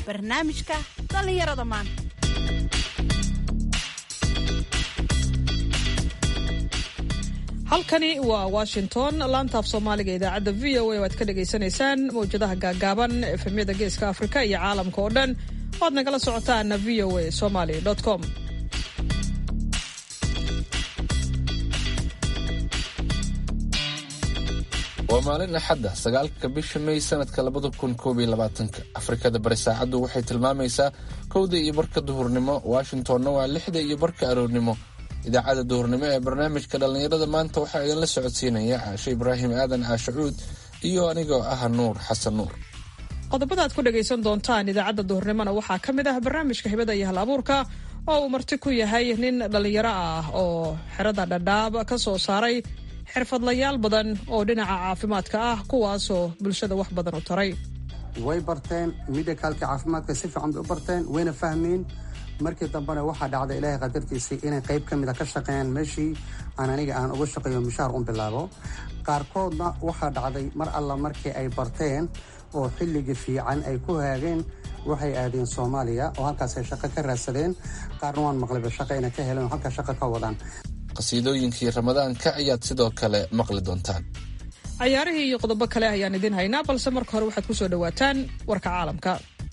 barnaamijka dhallinyarada maanta halkani waa washington laantaaf soomaaliga idaacadda v o a oo aad ka dhagaysanaysaan mawjadaha gaagaaban efemyada geeska afrika iyo caalamka oo dhan oad nagala socotaan v o a somaly com waa maalin axadda sagaalka bisha may sanadka labada kun koob iyo labaatanka afrikada bari saacaddu waxay tilmaamaysaa kowda iyo barka duhurnimo washingtonna waa lixda iyo barka aroornimo idaacadda duhurnimo ee barnaamijka dhallinyarada maanta waxaa idinla socodsiinaya caashe ibraahim aadan caashacuud iyo anigoo ah nuur xasan nuur qodobada aad ku dhagaysan doontaan idaacadda duhurnimona waxaa ka mid ah barnaamijka hibada iyo hal abuurka oo uu marti ku yahay nin dhallinyaro ah oo xerada dhadhaab ka soo saaray xirfadlayaal badan oo dhinaca caafimaadka ah kuwaasoo bulshada wax badan u taray way barteen midhakaalka caafimaadka si fiican bay u barteen wayna fahmeen markii dambena waxaa dhacda ilaahay qadartiisii inay qayb ka mid a ka shaqeeyaan meeshii aan aniga aan uga shaqeeyo mishaar un bilaabo qaarkoodna waxaa dhacday mar alla markii ay barteen oo xilligii fiican ay ku haageen waxay aadeen soomaaliya oo halkaasay shaqo ka raadsadeen qaarna waan maqlayba shaqo inay ka heleen oo halkaa shaqo ka wadaan qasiidooyinkii ramadaanka ayaad sidoo kale maqli doontaan cayaarihii iyo qodobo kale ayaan idiin haynaa balse marka hore waxaad ku soo dhowaataan warka caalamka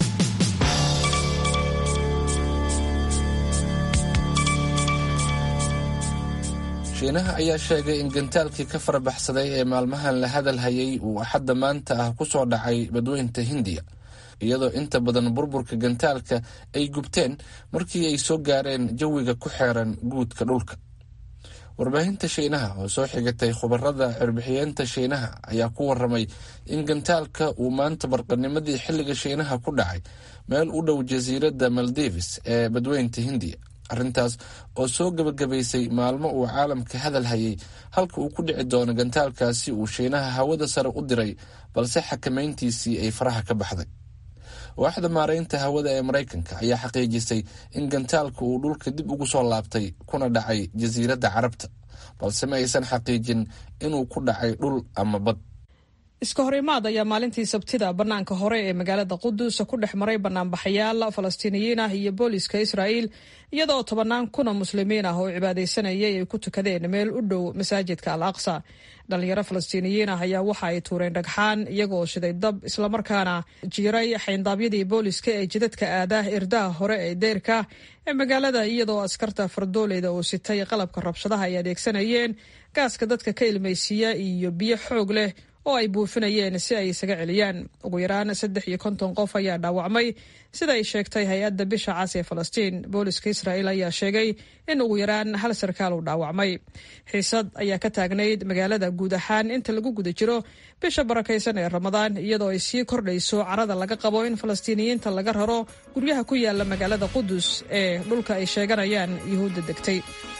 shiinaha ayaa sheegay in gantaalkii ka farabaxsaday ee maalmahan la hadal hayay uu axadda maanta ah ku soo dhacay badweynta hindiya iyadoo inta badan burburka gantaalka ay gubteen markii ay soo gaareen jawiga ku xeeran guudka dhulka warbaahinta shiinaha oo soo xigatay khubarada cirbixiyeenta shiinaha ayaa ku waramay in gantaalka uu maanta barqanimadii xilliga shiinaha ku dhacay meel u dhow jasiiradda maldives ee badweynta hindiya arrintaas oo soo gebagabaysay maalmo uu caalamka hadal hayay halka uu ku dhici doono gantaalkaasi uu shiinaha hawada sare u diray balse xakamayntiisii ay faraha ka baxday waaxda maaraynta hawada ee maraykanka ayaa xaqiijisay in gantaalka uu dhulka dib ugu soo laabtay kuna dhacay jasiiradda carabta balse ma aysan xaqiijin inuu ku dhacay dhul ama bad iska horimaad ayaa maalintii sabtida bannaanka hore ee magaalada qudus ku dhex maray banaanbaxayaal falastiiniyiin ah iyo booliska israa'iil iyadoo tobannaan kuna muslimiin ah oo cibaadaysanayay ay ku tukadeen meel u dhow masaajidka al aqsa dhalinyaro falastiiniyiin ah ayaa waxa ay tuureen dhagxaan iyagoo shiday dab islamarkaana jiiray xayndaabyadii booliska ee jidadka aadah irdaha hore ee deyrka ee magaalada iyadoo askarta fardooleyda oo sitay qalabka rabshadaha ay adeegsanayeen gaaska dadka ka ilmaysiiya iyo biyo xoog leh oo ay buufinayeen si ay isaga celiyaan ugu yaraan saddex iyo konton qof ayaa dhaawacmay sida ay sheegtay hay-adda bisha cas ee falastiin booliska israa'iil ayaa sheegay in ugu yaraan hal sarkaal uu dhaawacmay xiisad ayaa ka taagnayd magaalada guud ahaan inta lagu guda jiro bisha barakaysan ee ramadaan iyadoo ay sii kordhayso carada laga qabo in falastiiniyiinta laga raro guryaha ku yaala magaalada qudus ee dhulka ay sheeganayaan yuhuudda degtay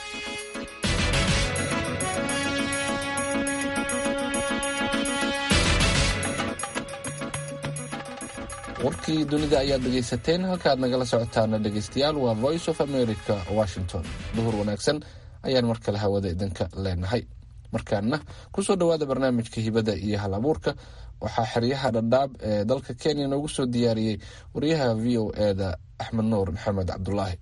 warkii dunida ayaad dhegaysateen halkaad nagala socotaana dhegaystayaal waa voice of america washington duhur wanaagsan ayaan mar kale hawada idinka leenahay markaana kusoo dhowaada barnaamijka hibada iyo hal abuurka waxaa xeryaha dhadhaab ee dalka kenya noogu soo diyaariyey wariyaha v o eda axmed nuur maxamed cabdulaahi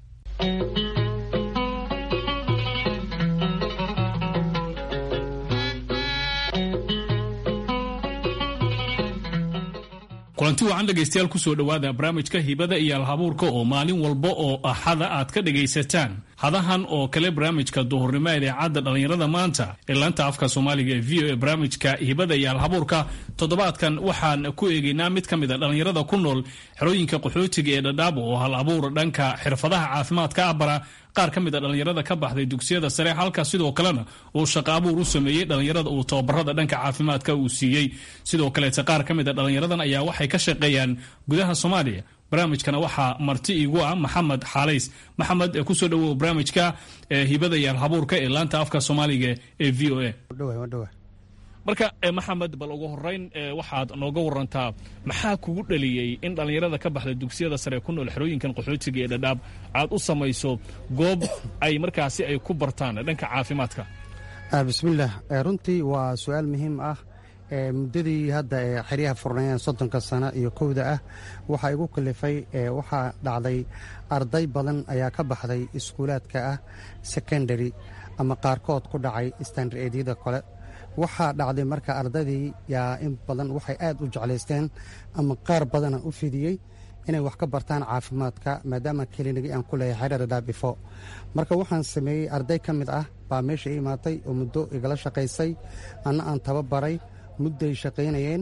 kulanti wacan dhegaystayaal kusoo dhowaada barnaamijka hibada iyo alhabuurka oo maalin walba oo axada aad ka dhegaysataan hadahan oo kale barnaamijka duhurnimo idaacadda dhallinyarada maanta ee laanta afka soomaaliga ee v o e barnaamijka hibada iyo alhabuurka toddobaadkan waxaan ku eegaynaa mid ka mid a dhallinyarada ku nool xerooyinka qaxootiga ee dhadhaab oo hal abuur dhanka xirfadaha caafimaadka ah bara qaar ka mid a dhallinyarada ka baxday dugsiyada sare halka sidoo kalena uu shaqo abuur u sameeyey dhallinyarada uu tababarada dhanka caafimaadka uu siiyey sidoo kaleete qaar ka mid a dhallinyaradan ayaa waxay ka shaqeeyaan gudaha soomaaliya barnaamijkana waxaa marti iigu ah maxamed xaalays maxamed kusoo dhowow barnaamijka hibada iyo alhabuurka ee laanta afka soomaaliga ee v o a marka maxamed bal ugu horeyn waxaad nooga warantaa maxaa kugu dhaliyey in dhallinyarada ka baxda dugsiyada sare ku nool xerooyinkan qaxootiga ee dhadhaab aad u samayso goob ay markaasi ay ku bartaan dhanka caafimaadka bismillaah runtii waa su-aal muhiim ah muddadii hadda ee xeryaha furnayeen soddonka sano iyo kowda ah waxaa igu kalifay waxaa dhacday arday badan ayaa ka baxday iskuulaadka ah secondary ama qaarkood ku dhacay standareedyada kale waxaa dhacday marka ardaydii yaa in badan waxay aad u jeclaysteen ama qaar badana u fidiyey inay wax ka bartaan caafimaadka maadaama kelinigii aan ku leeyahay xerar dhaabifo marka waxaan sameeyey arday ka mid ah baa meesha i imaatay oo muddo igala shaqaysay anna aan tababaray mudday shaqaynayeen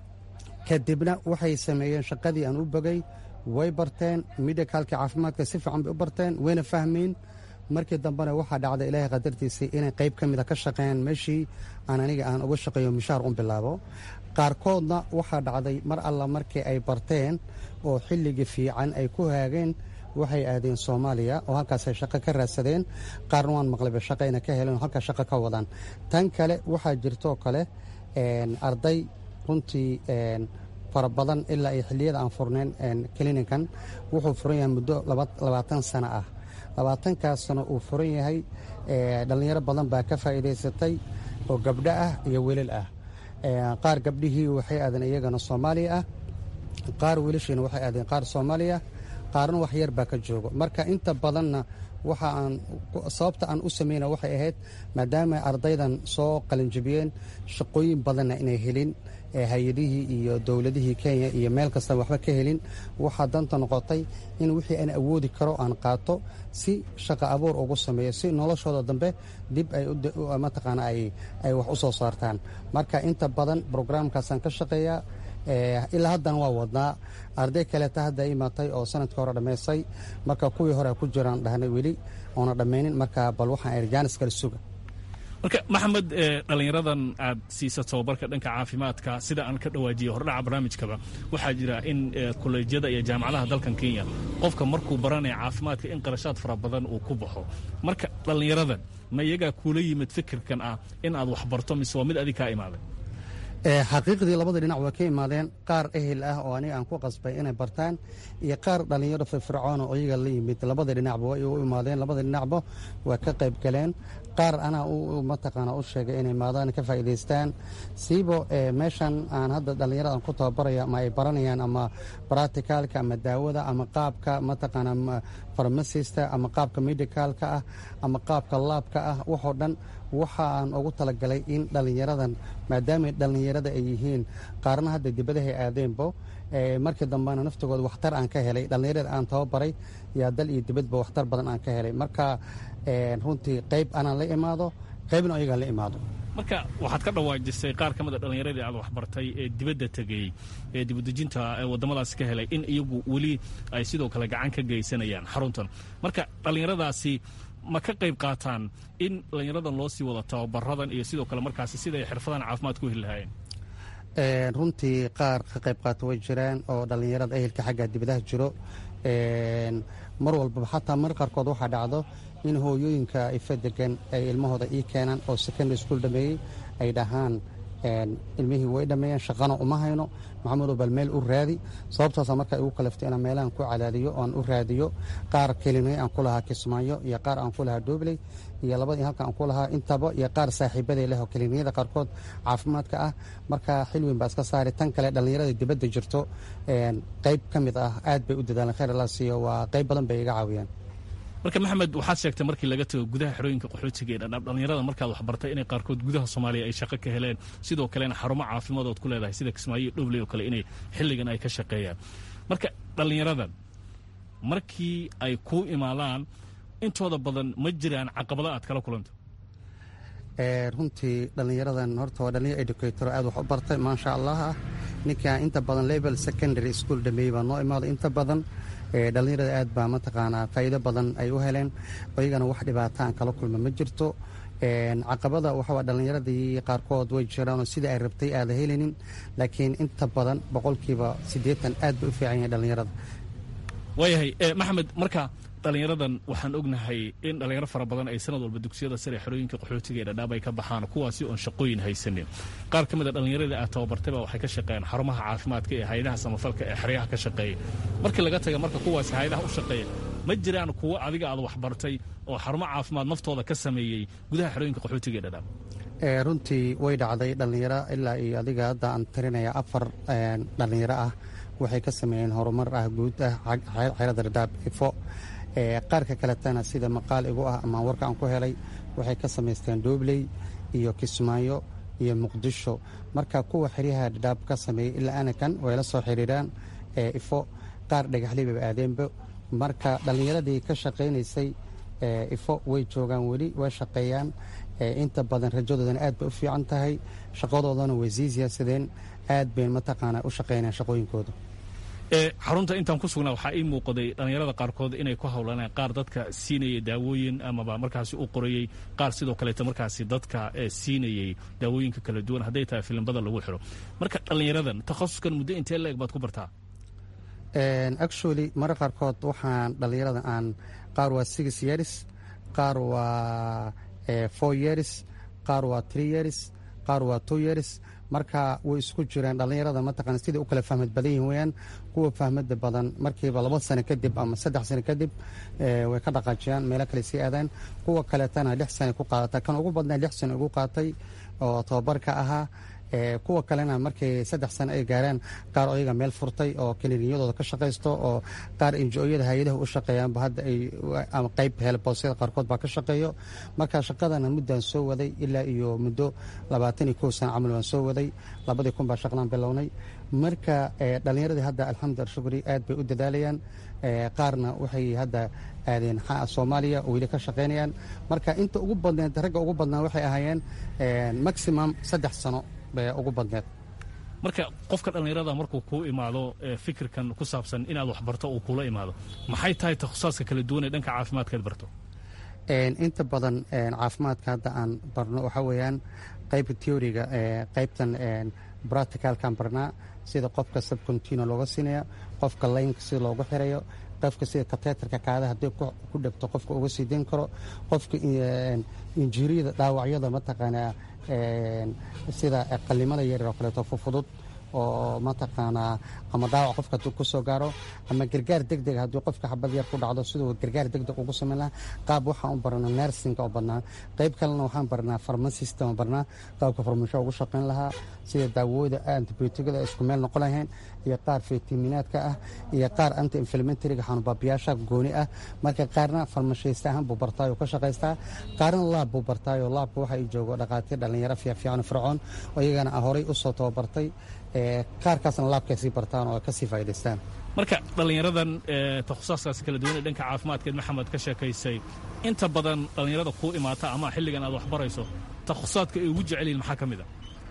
kadibna waxay sameeyeen shaqadii aan u bogay way barteen midhakaalkii caafimaadka si fiican bay u barteen wayna fahmeen markii dambena waxaa dhacday ilaahay qadartiisii inay qayb ka mida ka shaqeeyaan meeshii aan aniga aan uga shaqeeyo mishaar un bilaabo qaarkoodna waxaa dhacday mar alla markii ay barteen oo xilligii fiican ay ku haageen waxay aadeen soomaaliya oo halkaasay shaqo ka raadsadeen qaarna waan maqlayba shaqayna ka heleen oo halkaas shaqo ka wadaan tan kale waxaa jirtoo kale arday runtii fara badan ilaa ay xilliyada aan furnayn klinikan wuxuu furan yahay muddo labaatan sano ah labaatankaas sano uu furan yahay dhallinyaro badan baa ka faa'iidaysatay oo gabdho ah iyo welal ah qaar gabdhihii waxay aadeen iyagana soomaaliya ah qaar wiilashiina waxay aadeen qaar soomaaliya qaarna wax yar baa ka joogo marka inta badanna waxa aan sababta aan u sameyna waxay ahayd maadaama ardaydan soo qalinjibiyeen shaqooyin badanna inay helin hay-adihii iyo dowladihii kenya iyo meel kasta waxba ka helin waxaa danta noqotay in wixii aan awoodi karo aan qaato si shaqa abuur ugu sameeyo si noloshooda dambe dib ay mataqaana ay wax u soo saartaan marka inta badan brograamkaasaan ka shaqeeyaa ilaa haddana waa wadnaa arday kaleeta hadda imaatay oo sanadkii hore dhammaystay marka kuwii hore ku jiraan dhahnay weli oona dhammaynin marka bal waxaan erjaanis kala suga marka maxamed dhallinyaradan aad siisa tababarka dhanka caafimaadka sida aan ka dhawaajiyey hordhaca barnaamijkaba waxaa jira in kolleejyada iyo jaamacadaha dalkan kenya qofka markuu baranaya caafimaadka in qarashaad fara badan uu ku baxo marka dhallinyaradan ma iyagaa kuula yimid fikirkan ah in aad wax barto mise waa mid adig kaa imaaday xaqiiqdii labada dhinac waa ka imaadeen qaar ehel ah oo aniga aan ku qasbay inay bartaan iyo qaar dhallinyaro firfircoona oo iyaga la yimid labada dhinacba way u imaadeen labada dhinacba waa ka qayb galeen qaar anaa mataqaana u sheegay inay imaadaan ka faa'iidaystaan siibo meeshan aan hadda dhallinyarada aan ku tababaraya ama ay baranayaan ama bracticalka ama daawada ama qaabka mataqaana farmasista ama qaabka medicalka ah ama qaabka laabka ah waxoo dhan waxa aan ugu talagalay in dhallinyaradan maadaama dhallinyarada ay yihiin qaarna hadda dibadahay aadeenbo markii dambena naftigooda waxtar aan ka helay dhallinyarada aan tababaray yaa dal iyo dibadba waxtar badan aan ka helay marka runtii qayb anaan la imaado qaybna iyagaan la imaado marka waxaad ka dhawaajisay qaar ka mid a dhallinyaradii aad waxbartay ee dibadda tegey ee dibadejinta waddamadaasi ka helay in iyagu weli ay sidoo kale gacan ka geysanayaan xaruntan marka dhallinyaradaasi ma ka qayb qaataan in dhallinyaradan loo sii wada tababaradan iyo sidoo kale markaasi sida ay xirfadan caafimaad ku heli lahaayeen runtii qaar ka qayb qaata way jiraan oo dhallinyarada ehelka xagga dibadaha jiro mar walbaba xataa mar qaarkood waxaa dhacdo in hooyooyinka ifa degan ay ilmahooda ii keenaan oo secondary school dhameeyey ay dhahaan ilmihii way dhammeeyeen shaqana uma hayno maxamedow bal meel u raadi sababtaasa markaa igu kalaftay inaan meelahan ku cadaadiyo oan u raadiyo qaar kelimay aan ku lahaa kismaayo iyo qaar aan ku lahaa doobley iyo labadii halka aan ku lahaa intaba iyo qaar saaxiibaday leh oo kliniyada qaarkood caafimaadka ah marka xil weyn baa iska saari tan kale dhallinyarada dibadda jirto qayb ka mid ah aad bay u dadaaleen khayr allah siiyo waa qayb badan bay iga caawiyeen marka maxamed waxaad sheegtay markii laga tago gudaha xerooyinka qaxootiga ee dhadhaab dhallinyarada markaad waxbartay inay qaarkood gudaha soomaaliya ay shaqo ka heleen sidoo kalena xarumo caafimaad ood ku leedahay sida kismaayo dhobley oo kale inay xilligan ay ka shaqeeyaan marka dhallinyaradan markii ay kuu imaadaan intooda badan ma jiraan caqabado aad kala kulanto runtii dhallinyaradan horta waa dhallinyar educator aad wax u bartay maasha allah ah ninka inta badan level secondary school dhameeyey baa noo imaaday inta badan dhallinyarada aad baa mataqaanaa faa'iido badan ay u heleen iyagana wax dhibaata aan kala kulma ma jirto caqabada waxaa dhallinyaradii qaarkood way jiraanoo sida ay rabtay aada helinin laakiin inta badan boqolkiiba siddeetan aad bay u fiican yahay dhallinyarada waayahay maxamed marka dhallinyaradan waxaan ognahay in dhallinyaro fara badan ay sanad walba dugsiyada sare xerooyinka qaxootiga ee dhadhaab ay ka baxaan kuwaasi oon shaqooyin haysanin qaar ka mid a dhallinyaradii aad tababartayba waxay ka shaqeeyaan xarumaha caafimaadka ee hayadaha samafalka ee xeryaha ka shaqeeya markii laga taga marka kuwaasi hayadaha u shaqeeya ma jiraan kuwo adiga aad waxbartay oo xarumo caafimaad naftooda ka sameeyey gudaha xerooyinka qaxootiga ee dhadhaab runtii way dhacday dhallinyaro ilaa iyo adiga hadda aan tirinaya afar dhallinyaro ah waxay ka sameeyeen horumar ah guud ah xeerada radaab ifo qaarka kaletana sida maqaal igu ah ama warka aan ku helay waxay ka samaysteen doobley iyo kismaayo iyo muqdisho marka kuwa xeryaha dhadhaab ka sameeyey ilaa anakan way la soo xiriiraan ifo qaar dhagaxlibaba aadeenba marka dhallinyaradii ka shaqaynaysay ifo way joogaan weli way shaqeeyaan inta badan rajadoodana aad bay u fiican tahay shaqadoodana way sii siyaasadeen aad bayn mataqaana u shaqeynaan shaqooyinkooda xarunta intaan ku sugnaa waxaa ii muuqday dhallinyarada qaarkood inay ku howlaneen qaar dadka siinayay daawooyin amaba markaasi u qorayey qaar sidoo kaleeta markaasi dadka siinayey daawooyinka kala duwan hadday tahay filimbada lagu xiro marka dhallinyaradan takhasuskan muddo intee la eg baad ku bartaa actually mara qaarkood waxaan dhallinyarada aan qaar waa six years qaar waa four years qaar waa three years qaar waa two years marka way isku jireen dhallinyarada mataqana siday u kala fahmad badan yihin weyaan kuwa fahmada badan markiiba laba sano kadib ama saddex sano kadib way ka dhaqaajiyaan meelo kale sii aadaan kuwa kaleetana lix sana ku qaadata kan ugu badnaa lix sano ugu qaatay oo tababarka ahaa kuwa kalena markay saddex sano ay gaaraan qaar ayaga meel furtay oo kliniyadooda ka shaqaysto oo qaar injo-yada hay-adaha u shaqeeyaanba hadda ay ama qayb heelboosyada qaarkood baa ka shaqeeyo marka shaqadana muddaan soo waday ilaa iyo muddo labaatan iyo kow sano camal waan soo waday labadii kun baa shaqadaan bilownay marka dhallinyaradii hadda alxamdulila shukri aad bay u dadaalayaan qaarna waxay hadda aadeen soomaaliya oo weli ka shaqaynayaan marka inta ugu badneed ragga ugu badnaa waxay ahaayeen maximum saddex sano ugu badneed marka qofka dhallinyarada markuu kuu imaado fikirkan ku saabsan inaad waxbarto uu kula imaado maxay tahay takhusaadka kala duwan ee dhanka caafimaadkaad barto inta badan caafimaadka hadda aan barno waxaa weeyaan qaybta teoriga qaybtan bracticalkaan barnaa sida qofka subcontino looga siinaya qofka laynka sida loogu xirayo qofka sida kateetarka kaada haddii ku dhegto qofka uga sii dayn karo qofka injiriyada dhaawacyada mataqaanaa sida qalimada yaryar oo kaleeto fufudud oo mataqaanaa ama dhaawac qofka hadduu ku soo gaaro ama gargaar deg deg haddii qofka xabad yar ku dhacdo siduu gargaar deg deg ugu samayn lahaa qaab waxaan u barnaa nersinga oo badnaa qayb kalena waxaan barnaa farmasista oo barnaa qaabka farmasho ugu shaqayn lahaa sida daawooda antibiotigada ay isku meel noqon lahayn iyo qaar fitaminaadka ah iyo qaar anti inflamentariga xanuunbaabiyaasha gooni ah marka qaarna farmashaysta ahaan buu bartaayoo ka shaqaystaa qaarna laab buu bartaayoo laabka waxa ay joogo dhaqaatiir dhallinyaro fiifiican fircoon oo iyagana horay u soo tababartay qaarkaasna laabkay sii bartaan oo kasii faa'idaystaan marka dhallinyaradan takhusaskaas kala duwan ee dhanka caafimaadkeed maxamed ka sheekaysay inta badan dhallinyarada kuu imaata ama xilligan aad waxbarayso takhusaadka ay ugu jecel yihin maxaa ka mid a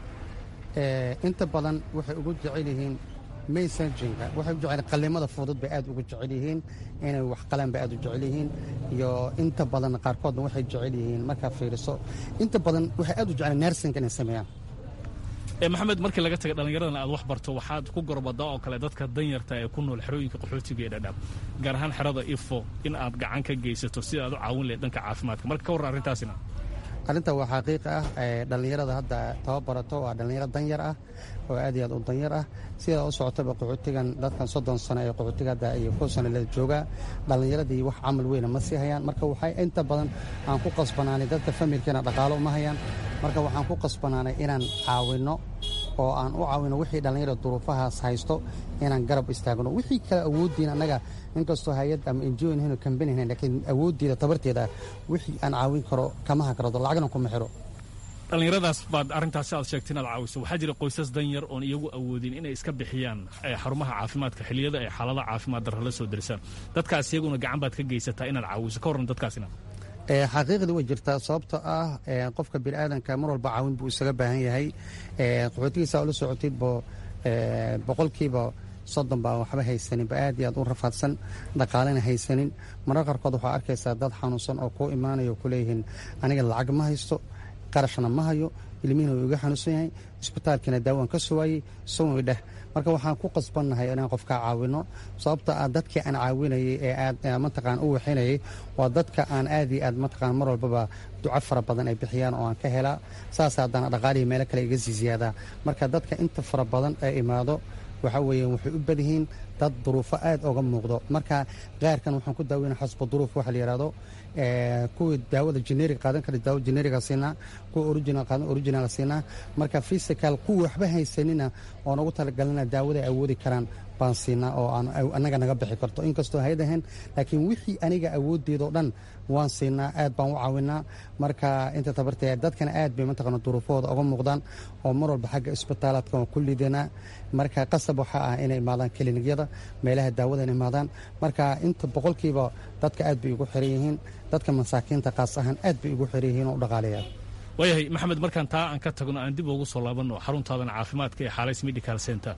inta badan waxay ugu jecel yihiin maysanjinga waxay u jecel qalimada fudud bay aad ugu jecel yihiin inay wax qalaan bay aad u jecel yihiin iyo inta badan qaarkoodna waxay jecel yihiin markaa fiiriso inta badan waxay aad u jecel nersinga inay sameeyaan maxamed markii laga taga dhallinyaradan aad wax barto waxaad ku gorbadaa oo kale dadka danyarta ee ku nool xerooyinka qaxootiga ee dhadhaab gaar ahaan xerada ifo in aad gacan ka geysato sida aad u caawin lahayd dhanka caafimaadka marka ka warran arrintaasina arrinta waa xaqiiq ah dhallinyarada hadda tababarato waa dhallinyaro danyar ah oo aad iyo aad u danyar ah sidaa u socotaba qaxootigan dadkan soddon sano ee qaxootiga hadda iyo kow sano la joogaa dhallinyaradii wax camal weyna ma sii hayaan marka waxay inta badan aan ku qasbanaanay dadka familkiina dhaqaalo uma hayaan marka waxaan ku qasbanaanay inaan caawinno oo aan u caawino wixii dhallinyarada duruufahaas haysto inaan garab istaagno wixii kale awooddiin annaga inkastoo hay-ad ama enjoin hino kambani hayn laakiin awooddeeda tabarteeda wixii aan caawin karo kama hakarado lacagna kuma xiro dhallinyaradaas baad arrintaasi aad sheegtay inaad caawiso waxaa jira qoysas danyar oon iyagu awoodin inay iska bixiyaan xarumaha caafimaadka xilliyada ay xaalada caafimaad darra la soo darsaan dadkaas iyaguna gacan baad ka geysataa inaad caawiso ka warran dadkaasina xaqiiqdii way jirtaa sababtoo ah qofka biniaadanka mar walba caawin buu isaga baahan yahay qaxootigiisa ula socotidbo boqolkiiba soddon baa waxba haysaninba aad iyo aad u rafaadsan dhaqaalena haysanin marar qaarkood waxaa arkaysaa dad xanuunsan oo kuu imaanayo kuleeyihiin aniga lacag ma haysto qarashna ma hayo ilmihiina wuu iga xanuunsan yahay isbitaalkiina daawaan ka suwaayey sowi dheh marka waxaan ku qasbannahay inaan qofkaa caawino sababta ah dadkii aan caawinayay ee aad mataqaan u waxinayay waa dadka aan aad iyo aad mataqaan mar walbaba duco fara badan ay bixiyaan oo aan ka helaa saas haddana dhaqaalihii meelo kale iga sii ziyaadaa marka dadka inta fara badan ee imaado waxaa weeyaan waxay u badyihiin dad duruufo aad oga muuqdo marka qaarkan waxaan ku daaweyna xasba duruuf waxa la yidhahdo kuwii daawada generic qaadan kara daawo generiga siinaa kuwa original qaadan original siinaa marka physical kuwa waxba haysanina oon ugu talagalina daawada ay awoodi karaan baan siinaa oo aan annaga naga bixi karto inkastoo haydahan laakiin wixii aniga awooddeedao dhan waan siinaa aad baan u caawinaa marka inta tabartee dadkana aad bay mataqana duruufahooda uga muuqdaan oo mar walba xagga isbitaalaadka waan ku liidanaa marka qasab waxaa ah inay imaadaan kiliinyada meelaha daawada inay imaadaan marka inta boqolkiiba dadka aad bay ugu xiran yihiin dadka masaakiinta qaas ahaan aad bay ugu xiran yihiin oo u dhaqaalayaa waayahay maxamed markaan taa aan ka tagno aan dib ugu soo laabanno xaruntaadan caafimaadka ee xaalays medical center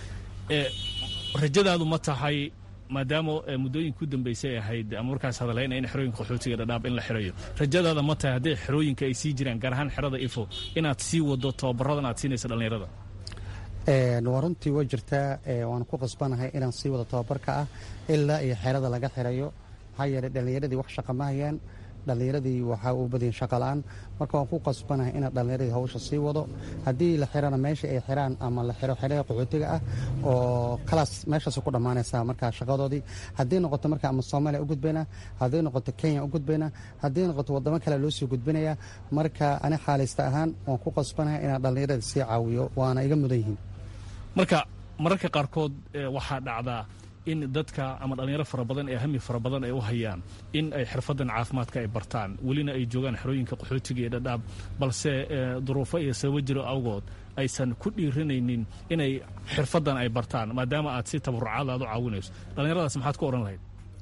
rajadaadu ma tahay maadaama muddooyinka u dambeysay ahayd ama markaas hadaleyna in xerooyinka qaxootiga dhadhaab in la xirayo rajadaada ma tahay hadday xerooyinka ay sii jiraan gaar ahaan xerada ifo inaad sii wado tababaradan aad siinaysa dhallinyarada waa runtii way jirtaa waan ku qasbanahay inaan sii wado tababarka ah ilaa iyo xerada laga xirayo maxaa yeeley dhallinyaradii wax shaqa ma hayaan dhallinyaradii waxaa u badayin shaqala-aan marka waan ku qasbanahay inaan dhallinyaradii hawsha sii wado haddii la xirana meesha ay xiraan ama la xiro xeraha qaxootiga ah oo kalaas meeshaas ku dhammaanaysaa markaa shaqadoodii haddii noqoto marka ama soomaaliya u gudbayna haddii noqoto kenya u gudbayna haddii noqoto waddamo kale loo sii gudbinaya marka ani xaalaysta ahaan waan ku qasbanahay inaan dhallinyaradii sii caawiyo waana iga mudan yihiin marka mararka qaarkood waxaa dhacdaa in dadka ama dhallinyaro fara badan ee hami fara badan ay u hayaan in ay xirfadan caafimaadka ay bartaan welina ay joogaan xerooyinka qaxootiga iyo dhadhaab balse duruufo iyo sababo jiro awgood aysan ku dhiiranaynin inay xirfadan ay bartaan maadaama aad si tabarucaad aad u caawinayso dhallinyaradaas maxaad ku odhan lahayd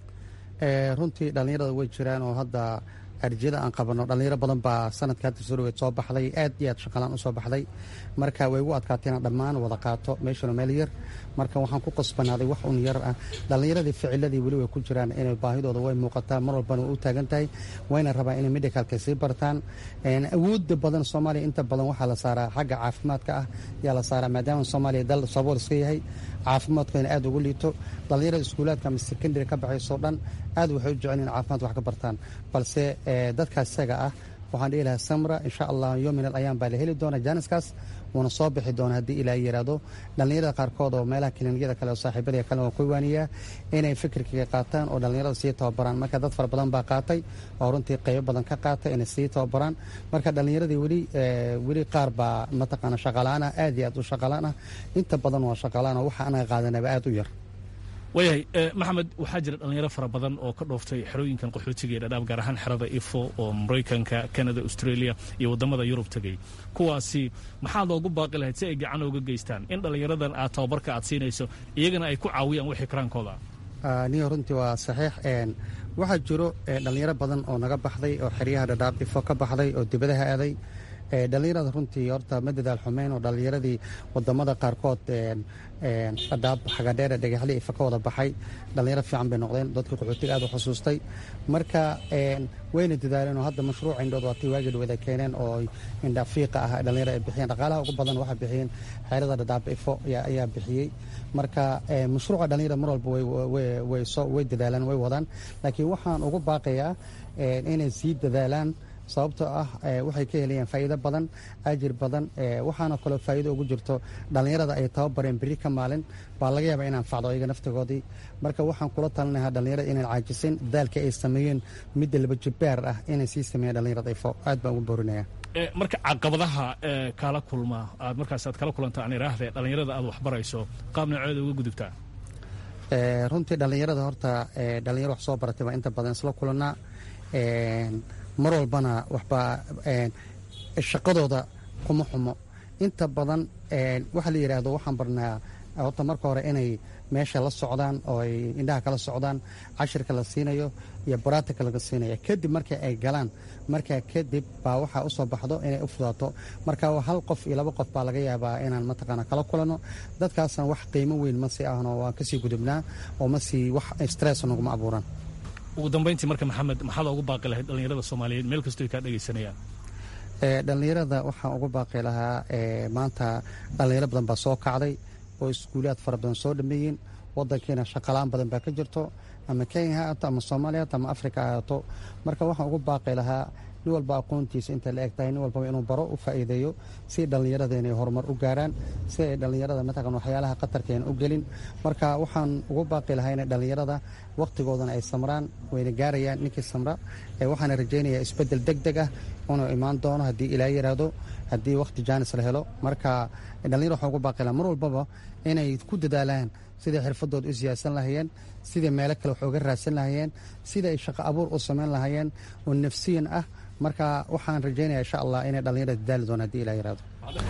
runtii dhallinyarada way jiraan oo hadda arjiyada aan qabanno dhallinyaro badan baa sanadka hadda soo dhaweed soo baxday aad iyo aad shaqalaan u soo baxday marka way ugu adkaatay inaan dhammaan wada qaato meeshuna meel yar marka waxaan ku qasbanaaday wax un yar ah dhallinyaradii ficiladii weli way ku jiraan inay baahidooda way muuqataa mar walbana way u taagan tahay wayna rabaan inay medicalka sii bartaan awoodda badan soomaaliya inta badan waxaa la saaraa xagga caafimaadka ah yaa la saaraa maadaama soomaaliya dal sabool iska yahay caafimaadkuna aad ugu liito dhallinyarada iskuulaadka ama secondary ka baxaysoo dhan aad waxay u jecel in caafimaad wax ka bartaan balse dadkaas isaga ah waxaan dhihi lahaa samra insha allah yominal ayaan baa la heli doona jaaniskaas wuuna soo bixi doona haddii ilaa yiraahdo dhallinyarada qaarkood oo meelaha kiliinyada kale oo saaxiibada kale waan ku waaniyaa inay fikirkiga qaataan oo dhallinyarada sii tababaraan marka dad fara badan baa qaatay oo runtii qaybo badan ka qaatay inay sii tababaraan marka dhallinyaradii weli weli qaar baa mataqaana shaqalaan ah aad iyo aad u shaqalaan ah inta badan waa shaqalaan oo waxa anaga qaadanaba aad u yar waayahay maxamed waxaa jira dhallinyaro fara badan oo ka dhooftay xerooyinkan qaxootiga ee dhadhaab gaar ahaan xerada ifo oo maraykanka canada australia iyo waddamada yurub tegay kuwaasi maxaad loogu baaqi lahayd si ay gacan ooga geystaan in dhallinyaradan aad tababarka aad siinayso iyagana ay ku caawiyaan wixii karaankooda niyo runtii waa saxiix waxaa jiro dhallinyaro badan oo naga baxday oo xeryaha dhadhaab ifo ka baxday oo dibadaha aaday dhallinyarada runtii horta ma dadaal xumeyn oo dhallinyaradii wadamada qaarkood dhadhaab xagadheere dhagaxli ifa ka wada baxay dhallinyaro fiican bay noqdeen dadkii qaxootiga aad u xusuustay marka wayna dadaaleen oo hadda mashruuc indhood waa tii waagii dhawada keeneen oo indha fiiqa ah dhallinyaro ay bixiyeen dhaqaalaha ugu badan waxaa bixiyeen xeerada dhadhaab ifo ayaa bixiyey marka mashruuca dhallinyarada mar walba way dadaalaan way wadaan laakiin waxaan ugu baaqayaa inay sii dadaalaan sababtoo ah waxay ka helayaan faa'iido badan ajir badan waxaana kaloo faa'iido ugu jirto dhallinyarada ay tababareen beri ka maalin baa laga yaabaa inaan facdo iyaga naftigoodii marka waxaan kula talinahaa dhallinyarada inaan caajisin dadaalka ay sameeyeen midda laba jibbaar ah inay sii sameeyaan dhallinyarada ifo aad baan ugu boorinaya marka caqabadaha kala kulma aad markaas aad kala kulanta aan iraahde dhallinyarada aad waxbarayso qaab nooceeda uga gudubtaa runtii dhallinyarada horta dhallinyaro wax soo baratay baa inta badan isla kulanaa mar walbana waxbaa shaqadooda kuma xumo inta badan waxaa la yidhaahdo waxaan barnaa horta marka hore inay meesha la socdaan oo ay indhaha kala socdaan cashirka la siinayo iyo baraatika laga siinaya kadib marka ay galaan markaa kadib baa waxaa usoo baxdo inay u fudaato marka hal qof iyo laba qof baa laga yaabaa inaan mataqaana kala kulanno dadkaasna wax qiimo weyn ma sii ahno waan kasii gudubnaa oo ma sii wax stress naguma abuuran ugu dambayntii marka maxamed maxaad ugu baaqi lahayd dhallinyarada soomaaliyeed meel kastoo ay kaa dhegaysanayaan dhallinyarada waxaan ugu baaqi lahaa maanta dhallinyaro badan baa soo kacday oo iskuulaad fara badan soo dhameeyeen wadankiina shaqalaan badan baa ka jirto ama kenya ha ahaato ama soomaaliya haato ama africa ha ahaato marka waxaan ugu baaqi lahaa nin walba aqoontiisa inta la eg tahay nin walbaba inuu baro u faa'iideeyo si dhallinyarada inay horumar u gaaraan si ay dhallinyarada mataqan waxyaalaha qatarkeena u gelin marka waxaan ugu baaqi lahaa inay dhallinyarada wakhtigoodana ay samraan wayna gaarayaan ninkii samra waxaana rajaynayaa isbeddel deg deg ah inuu imaan doono haddii ilaa yiraahdo haddii wakhti jaanis la helo marka dhallinyar waxaan ugu baaqi lahaa mar walbaba inay ku dadaalaan siday xirfadooda u siyaadsan lahayeen sidai meelo kale wax uga raadsan lahayeen sida ay shaqo abuur u samayn lahayeen oo nafsiyan ah marka waxaan rajaynaya insha allah inay dhallinyarada dadaali doon hadii ilaa yirahdo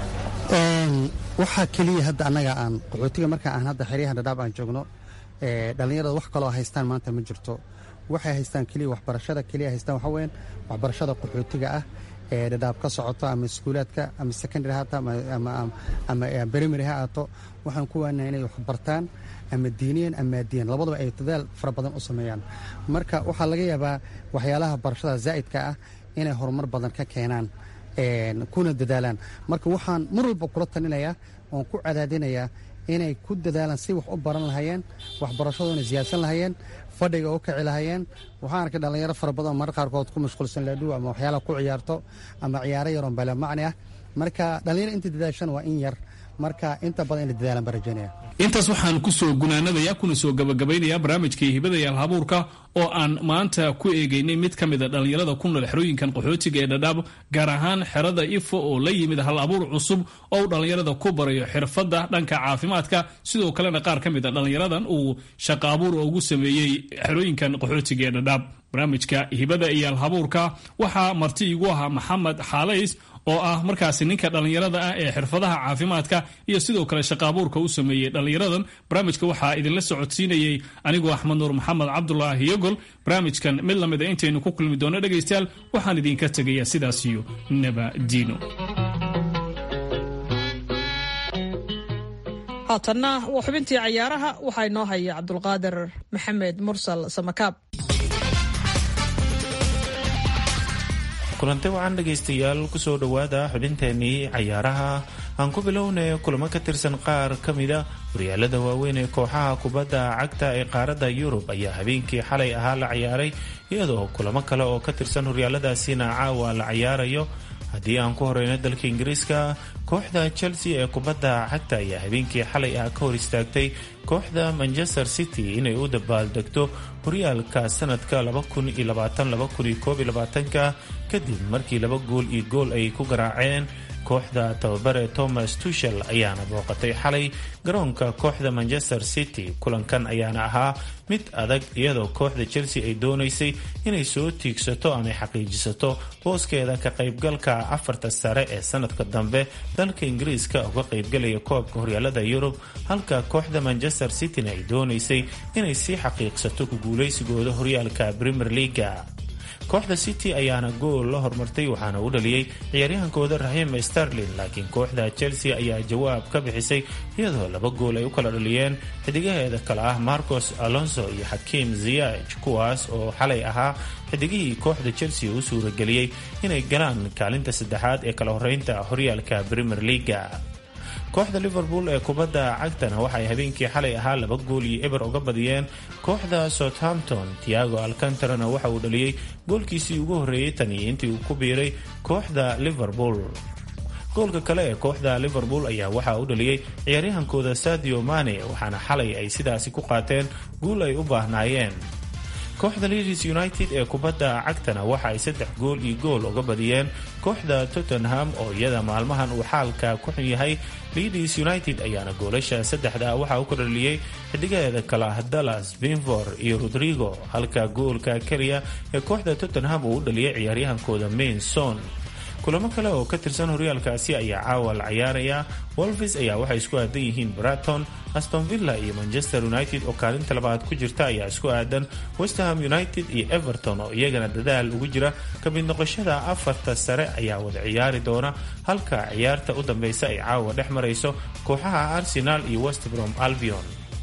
waxaa keliya hadda annaga aan qaxootiga marka aan hadda xeryahan dhadhaab aan joogno dhallinyarada wax kaloo haystaan maanta ma jirto waxay haystaan keliya waxbarashada keliya haystaan waxa weyan waxbarashada qaxootiga ah ee dhadhaab ka socoto ama iskuulaadka ama secondary haato ama primary ha aato waxaan ku waanaa inay wax bartaan ama diiniyan ama maadiyan labadaba ay dadaal fara badan u sameeyaan marka waxaa laga yaabaa waxyaalaha barashada zaa'idka ah inay horumar badan ka keenaan kuna dadaalaan marka waxaan mar walba kula talinayaa oon ku cadaadinayaa inay ku dadaalaan si wax u baran lahayeen waxbarashadoona siyaadsan lahayeen fadhiga u kaci lahayeen waxaan arkay dhallinyaro fara badan mar qaarkood ku mashquulsan laadhuw ama waxyaalaha ku ciyaarto ama ciyaaro yaroon bale macni ah marka dhallinyaro inta dadaashan waa in yar marka inta badan ina dadaalan baan rajaynaya intaas waxaan ku soo gunaanadayaa kuna soo gabagabaynayaa barnaamijkii hibada iyo alhabuurka oo aan maanta ku eegaynay mid ka mid a dhallinyarada ku nool xerooyinkan qaxootiga ee dhadhaab gaar ahaan xerada ifo oo la yimid hal abuur cusub oo uu dhallinyarada ku barayo xirfadda dhanka caafimaadka sidoo kalena qaar ka mid a dhallinyaradan uu shaqo abuur ugu sameeyey xerooyinkan qaxootiga ee dhadhaab barnaamijka hibada iyo alhabuurka waxaa marti igu ahaa maxamed xaalays oo ah markaasi ninka dhallinyarada ah ee xirfadaha caafimaadka iyo sidoo kale shaqaabuurka u sameeyey dhallinyaradan barnaamijka waxaa idinla socodsiinayey anigoo axmed nuur maxamed cabdulaahi yogol barnaamijkan mid lamid a intaynu ku kulmi doono dhegaystayaal waxaan idinka tegayaa sidaas iyo nabadiino haatanna waa xubintii cayaaraha waxaa inoo haya cabdulqaadir maxamed mursal samakaab kulante wacan dhegaystayaal kusoo dhowaada xubinteenii cayaaraha aan ku bilownay kulamo ka tirsan qaar ka mida horyaalada waaweyn ee kooxaha kubadda cagta ee qaaradda yurub ayaa habeenkii xalay ahaa la ciyaaray iyadoo kulamo kale oo ka tirsan horyaaladaasina caawa la cayaarayo haddii aan ku horeyno dalka ingiriiska kooxda chelsea ee kubadda cagta ayaa habeenkii xalay ah ka hor istaagtay kooxda manchester city inay u dabaaldegto horyaalka sanadka ka kadib markii laba gool iyo gool ay ku garaaceen kooxda tababare thomas tushel ayaana booqatay xalay garoonka kooxda manchester city kulankan ayaana ahaa mid adag iyadoo kooxda chelsea ay doonaysay inay soo tiigsato ama xaqiijisato booskeeda ka qaybgalka afarta sare ee sanadka dambe dalka ingiriiska uga qaybgalaya koobka horyaalada yurub halka kooxda manchester cityna ay doonaysay inay sii xaqiiqsato ku guulaysigooda horyaalka premier leaga kooxda city ayaana gool la hormartay waxaana u dhaliyey ciyaaryahankooda rahim starlin laakiin kooxda chelsea ayaa jawaab ka bixisay iyadoo laba gool ay u kala dhaliyeen xidigaheeda kale ah marcos alonso iyo xakiim ziyaj kuwaas oo xalay ahaa xidigihii kooxda chelsea u suurageliyey inay galaan kaalinta saddexaad ee kala horeynta horyaalka premier leaga kooxda liverpool ee kubadda cagtana waxay habeenkii xalay ahaa laba gool iyo eber uga badiyeen kooxda southampton tiago alcantarana waxa uu dhaliyey goolkiisii ugu horreeyey tan iyo intii uu ku biiray kooxda liverpool goolka kale ee kooxda liverpool ayaa waxaa u dhaliyey ciyaaryahankooda sadio mane waxaana xalay ay sidaasi ku qaateen guul ay u baahnaayeen kooxda leeds united ee kubadda cagtana waxa ay saddex gool iyo gool uga badiyeen kooxda tottenham oo iyada maalmahan uu xaalka ku xun yahay leeds united ayaana goolasha saddexda waxaa u kordhaliyey xidigaheeda kale ah dallas binfor iyo rodrigo halka goolka keliya ee kooxda tottenham uu u dhaliyay ciyaaryahankooda mainson kulamo kale oo ka tirsan horyaalkaasi ayaa caawa la cayaaraya wolvis ayaa waxay isku aadan yihiin braton aston villa iyo manchester united oo kaalinta labaad ku jirta ayaa isku aadan westerham united iyo everton oo iyagana dadaal ugu jira ka mid noqoshada afarta sare ayaa wada ciyaari doona halka ciyaarta u dambeysa ay caawa dhex marayso kooxaha arsenal iyo westbrom albion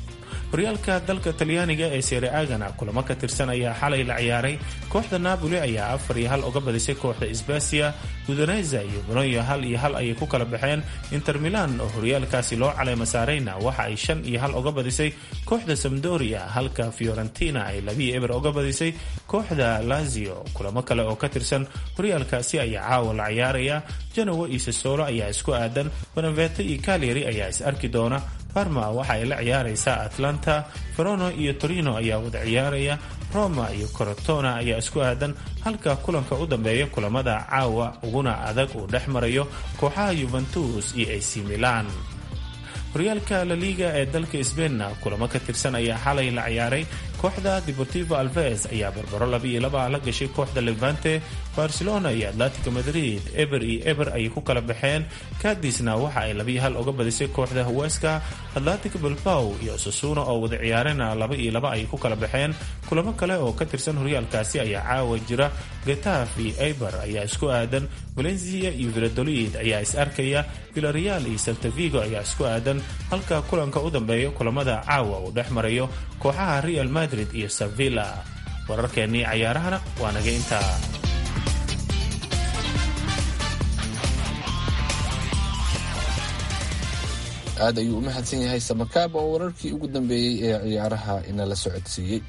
horyaalka dalka talyaaniga ee sereagana kulamo ka tirsan ayaa xalay la ciyaaray kooxda napoli ayaa afar iyo hal uga badisay kooxda sbasia udoneza iyo bolonya hal iyo hal ayay ku kala baxeen inter milan oo horyaalkaasi loo caleyma saarayna waxa ay shan iyo hal uga badisay kooxda samdoria halka fiorentina ay labiyo eber uga badisay kooxda lazio kulamo kale oo ka tirsan horyaalkaasi ayaa caawa la ciyaaraya janowa iyo sasolo ayaa isku aadan beneveto iyo caleri ayaa is arki doona parma waxa ay la ciyaaraysaa atlanta verono iyo torino ayaa wada ciyaaraya roma iyo corotona ayaa isku aadan halka kulanka u dambeeya kulamada caawa uguna adag uu dhex marayo kooxaha yuventus iyo ac milan horyaalka laliga ee dalka sbeinna kulamo ka tirsan ayaa xalay la ciyaaray kooxda deportivo alves ayaa barbaro labiiyo laba la gashay kooxda levante barcelona iyo atletico madrid eber iyo eber ayay ku kala baxeen kadisna waxa ay labiyo hal uga badisay kooxda huweska atletico bilbao iyo sasuna oo wada ciyaarena laba iyo laba ayay ku kala baxeen kulamo kale oo ka tirsan horyaalkaasi ayaa caawa jira getaf iyo eber ayaa isku aadan valencia iyo villadolid ayaa is arkaya villareal iyo saltavigo ayaa isku aadan halka kulanka u dambeeya kulamada caawa uu dhex marayo kooxaha real madrid iyo sevilla wararkeennii cayaarahana waa naga intaa aad ayuu u mahadsan yahay samakaab oo wararkii ugu dambeeyey ee ciyaaraha inala socodsiiyey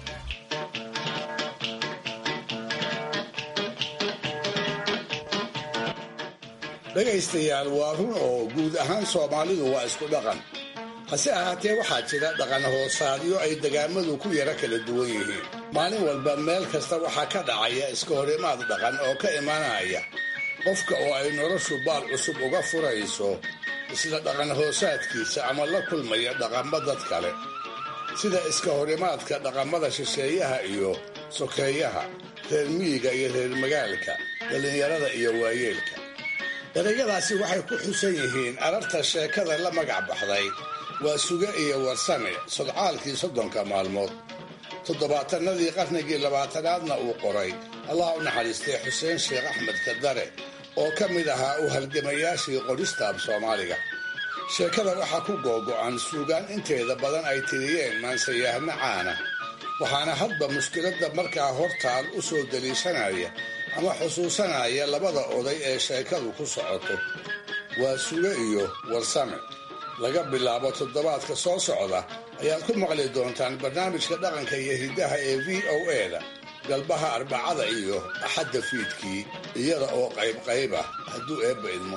dhegaystayaal waa run oo guud ahaan soomaalidu waa isku dhaqan hase ahaatee waxaa jira dhaqan hoosaadyo ay degaamadu ku yara kala duwan yihiin maalin walba meel kasta waxaa ka dhacaya iska horimaad dhaqan oo ka imanaya qofka oo ay noloshu baal cusub uga furayso isla dhaqan hoosaadkiisa ama la kulmaya dhaqammo dad kale sida iska horimaadka dhaqamada shisheeyaha iyo sokeeyaha reer miyiga iyo reer magaalka dhallinyarada iyo waayeelka erayadaasi waxay ku xusan yihiin ararta sheekada la magac baxday waa suge iyo warsame sodcaalkii soddonka maalmood toddobaatanadii qarnigii labaatanaadna uu qoray allah u naxariistay xuseen sheekh axmed kadare oo ka mid ahaa u halgamayaashii qoristaab soomaaliga sheekada waxaa ku googo'an suugaan inteeda badan ay tiriyeen maansayahno caana waxaana hadba mushkiladda markaa hortaal u soo deliishanaya ama xusuusanaya labada oday ee sheekadu ku socoto waa suge iyo warsame laga bilaabo toddobaadka soo socda ayaad ku maqli doontaan barnaamijka dhaqanka iyo hiddaha ee v o e-da galbaha arbacada iyo axadda fiidkii iyada oo qaybqayb ah hadduu eebba idmo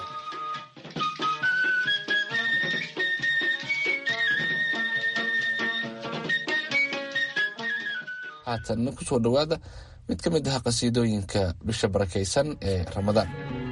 haatanna ku soo dhowaada mid ka mid ah qasiidooyinka bisha barakaysan ee ramadaan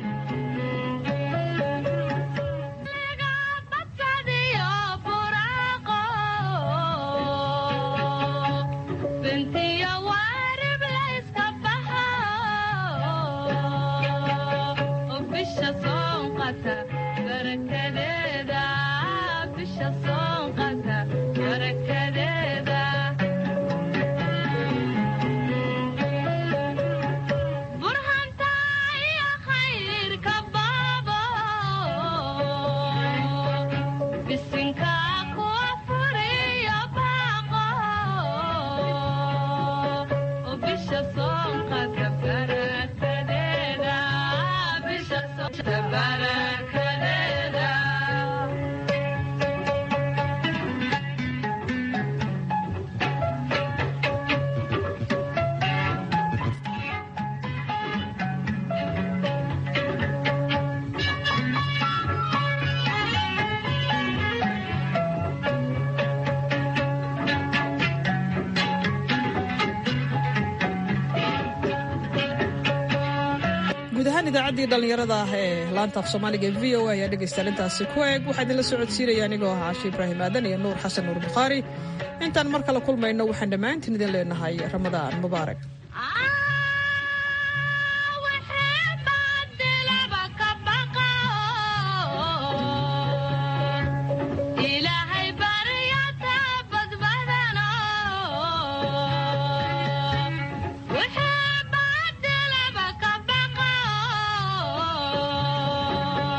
guud ahaan idaacaddii dhallinyarada ah ee laanta af soomaaliga ee v o a ayaa dhegaystayaal intaasi ku eeg waxaa idinla socodsiinaya anigoo ah caashi ibraahim aadan iyo nuur xasan nuur bukhaari intaan mar kale kulmayno waxaan dhammaantiin idin leenahay ramadaan mubaarak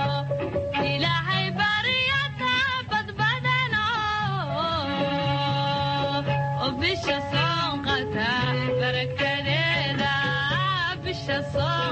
ilaahay baryata badbadano ka saar